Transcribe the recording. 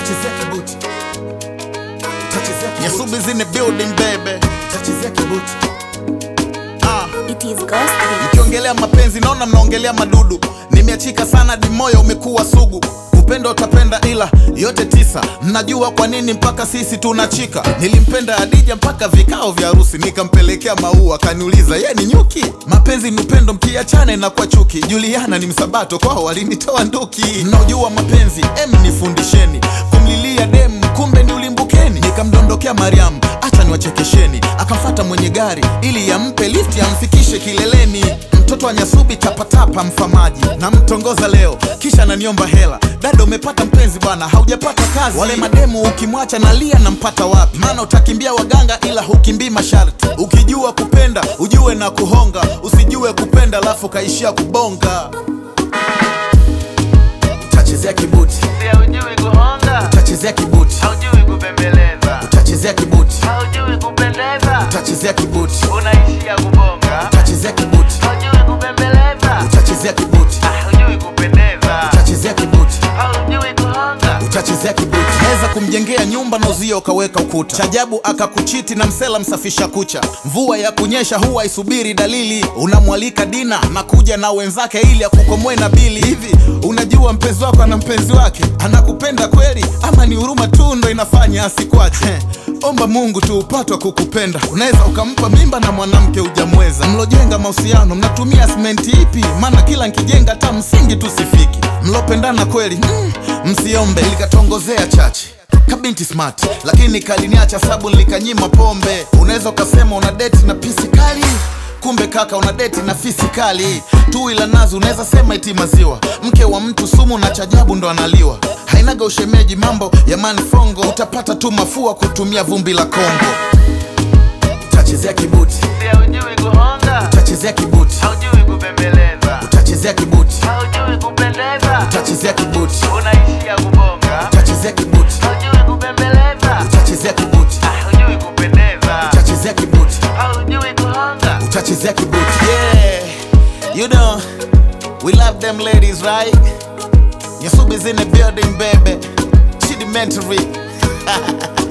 utachezea kibuti, utachezea kibuti, Nyasubi's in the building baby. utachezea kibuti. Ah. It is Ghost Beat. Mkiongelea mapenzi naona mnaongelea madudu. Nimeachika sana di moyo umekuwa sugu. Upendo utapenda ila yote tisa. Mnajua kwa nini mpaka sisi tunachika? Nilimpenda Adija mpaka vikao vya harusi, nikampelekea maua, kaniuliza ye ni nyuki. Mapenzi ni upendo, mkiachana inakuwa chuki. Juliana ni msabato, kwao walinitoa nduki. Mnaojua mapenzi, em nifundisheni kumlilia dem, kumbe ni ulimbukeni. Nikamdondokea Mariam, acha niwachekesheni. Akamfata mwenye gari ili yampe lifti amfikishe kileleni. Mtoto wa Nyasubi tapatapa mfamaji, namtongoza leo kisha ananiomba hela. Dada umepata mpenzi bwana, haujapata kazi. Wale mademu ukimwacha nalia nampata wapi? Maana utakimbia waganga ila hukimbii masharti. Ukijua kupenda ujue na kuhonga, usijue kupenda alafu kaishia kubonga. Utachezea kibuti, Haujui kuhonga, utachezea kibuti, haujui kubembeleza, utachezea kibuti, haujui kupendeza, utachezea kibuti, unaishia kubonga, utachezea kibuti, haujui kubembeleza, utachezea kibuti, haujui kupendeza, utachezea kibuti, haujui kuhonga. utachezea kibuti. Naweza kumjengea nyumba na uzio ukaweka ukuta. Chajabu akakuchiti na msela msafisha kucha. Mvua ya kunyesha huwa isubiri dalili. Unamwalika dina na kuja na wenzake ili akukomoe na bili. Hivi unajua mpenzi wako ana mpenzi wake, anakupenda kweli ama ni huruma tu ndo inafanya asikwache? Omba Mungu tu upatwa kukupenda. Unaweza ukampa mimba na mwanamke hujamweza. Mlojenga mahusiano mnatumia simenti ipi? Maana kila nkijenga hata msingi tu sifiki. Mlopendana kweli mm, msiombe. Likatongozea chache kabinti smart, lakini kaliniacha sabu likanyima pombe. Unaweza ukasema una deti na pisi kali kumbe kaka una deti na fisi kali tu ila nazi unaweza sema iti maziwa mke wa mtu sumu na chajabu ndo analiwa hainaga ushemeji mambo ya manifongo utapata tu mafua kutumia vumbi la kongo Utachezea kibuti, Haujui kuhonga, utachezea kibuti, haujui kubembeleza, utachezea kibuti, haujui kupendeza, utachezea kibuti, unaishia kubonga, utachezea kibuti, haujui kubembeleza, utachezea kibuti, haujui kupendeza, utachezea kibuti, haujui kuhonga. utachezea kibuti. yeah you know we love them ladies right Yasubi's in the building baby Chidimentary